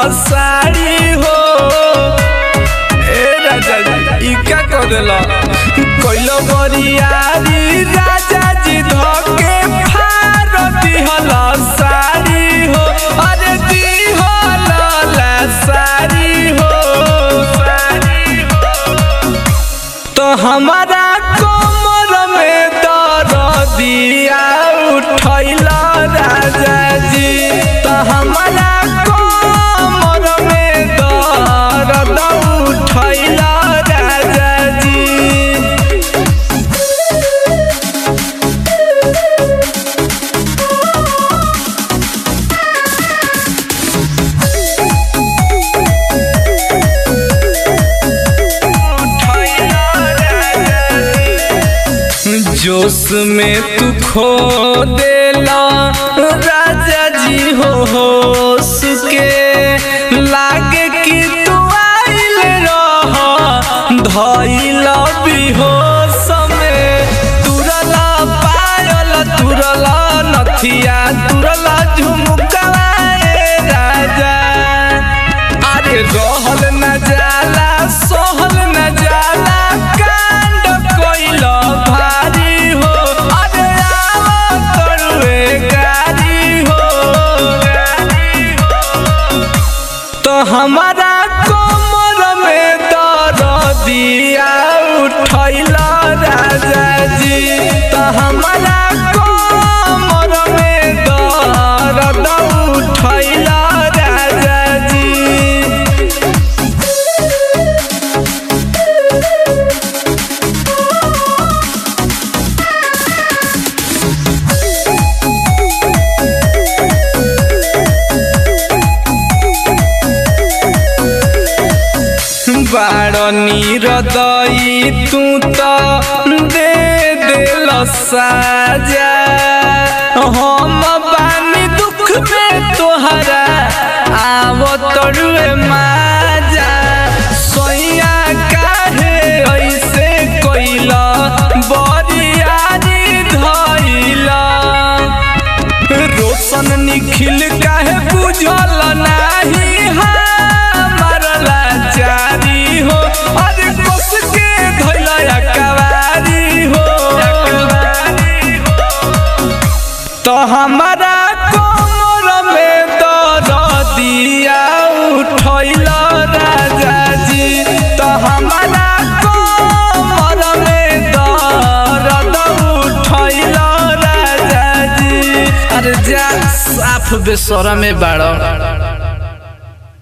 साड़ी हो ए राजा जी ई का कर देला कोइलो बरियारी राजा जी धके फार दिहल साड़ी हो अरे दिहल ला साड़ी हो साड़ी हो तो हमारा कमर में दर्दिया उठैला राजा जी तो हमारा कमर में दर्द उठैला राजा जी जोश में तू खो देला राजा जी हो होश के लागे कि तू आइल रह धइल बेहोश में तुरला पायल तुरला नथिया तुरला झुमकवा ए राजा अरे रहल न जाला सहल न जाला कांड कोइल भारी हो अरे आव तरुए गारी हो गारी हो तो हमारा कमर में दर्दिया उठैल राजा जी तो हमारा कमर में दर्द उठैल राजा जी बाड़नी हृदय तू तो दे दिल साजा हम बानी दुख में तोहरा आव तरुए माजा सोया काहे ऐसे कोइला बरियारी धइला रोशन निखिल काहे बुझल नाही हमार लाचारी हो अरे कस के धइला कवारी हो तो हमारा कमर में दर्दिया उठैल राजा जी तो हमारा कमर में दर्द उठैल राजा जी अरे जा साफ बेसरा में बाड़